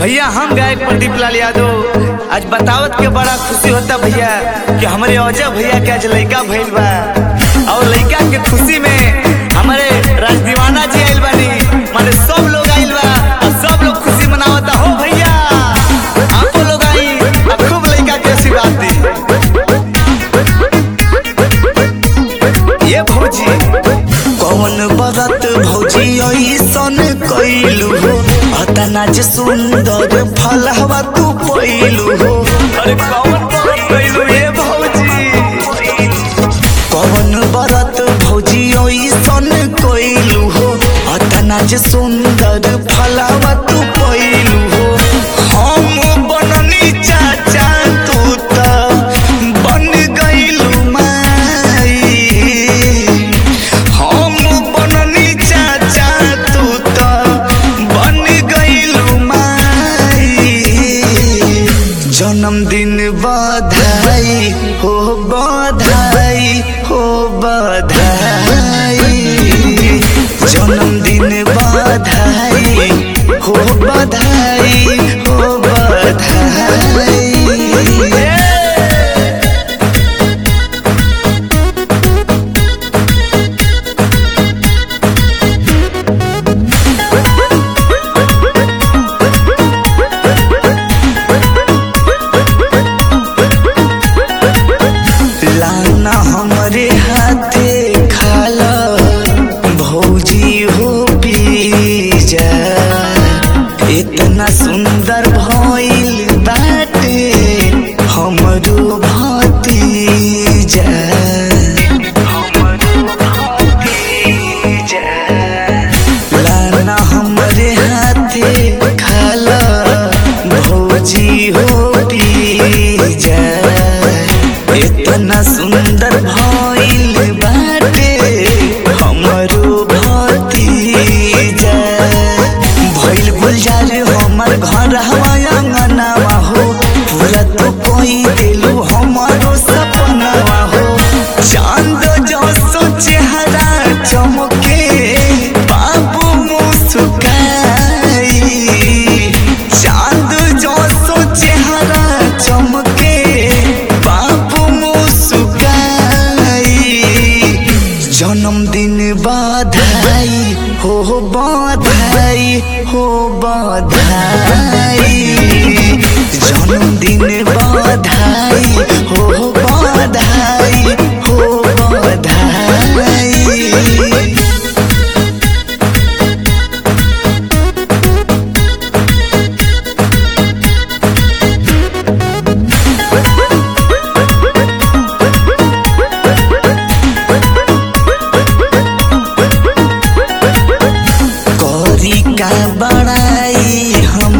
भैया हम गायक प्रदीप लाल यादव आज बतावत के बड़ा खुशी होता भैया कि हमारे अजय भैया के आज लड़का भइल बा और लड़का के खुशी में हमारे राज दीवाना जी आइल बानी माने सब लोग आइल बा और सब लोग खुशी मनावता हो भैया आपो लोग आई और खूब लड़का के आशीर्वाद दी ये भौजी कौन बरत भौजी ऐसन कैलू हो अतना जे सुंदर फलहवा तू पैलू हो अरे कौन बरत कैलू ये भौजी कौन बरत भौजी ऐसन कैलू हो अतना जे सुंदर फलहवा तू पैलू हो हम बननी चाचा तू त बन गइलू माई हम बननी चाचा तू त बन गइलू माई जन्मदिन बधाई हो बधाई हो बधाई जन्मदिन बधाई हो बधाई हो बधाई लाना हमरे हाथे खाला भौजी हो पीजा इतना सुंदर भइल बाटे हमरो भतीजा हमरो भतीजा लाना हमरे हाथे खाला भौजी हो पीजा इतना सुंदर भइल बाटे हमरो भतीजा भइल गुलजार हमर घर हमाया अंगनावा हो पूरा तो कोई दिलू हमारो सपनावा हो चांद जसो चेहरा चमके बाबू मुस्काई चांद जसो चेहरा चमके बाबू मुस्काई जन्मदिन बधाई हो बधाई हो बधाई जन्मदिन बधाई हो बधाई हो बधाई करी का बड़ाई हम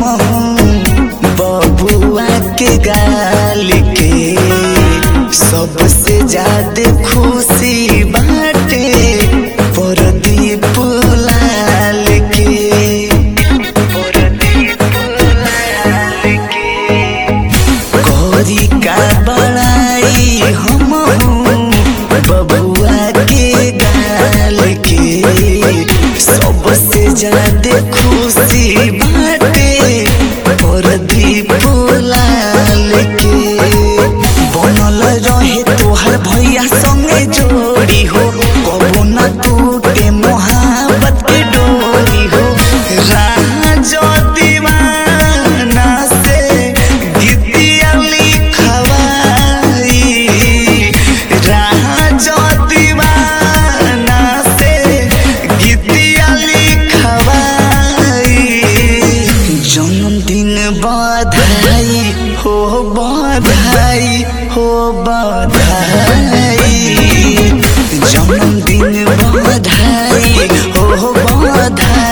बबुआ के गाल के सबसे ज्यादा खुशी बाटे परदीप लाल के परदीप लाल के करी का बड़ाई हम बबुआ के गाल के सबसे ज्यादा खुशी बाटे परदीप लाल के बनल रहे तोहर भैया संगे जोड़ी हो कबो न टूटे मोहब्बत के डोरी हो राज दीवाना से गीतिया लिखवाई राज दीवाना से गीतिया लिखवाई जन्मदिन बधाई हो बधाई हो बधाई जन्मदिन बधाई हो बधाई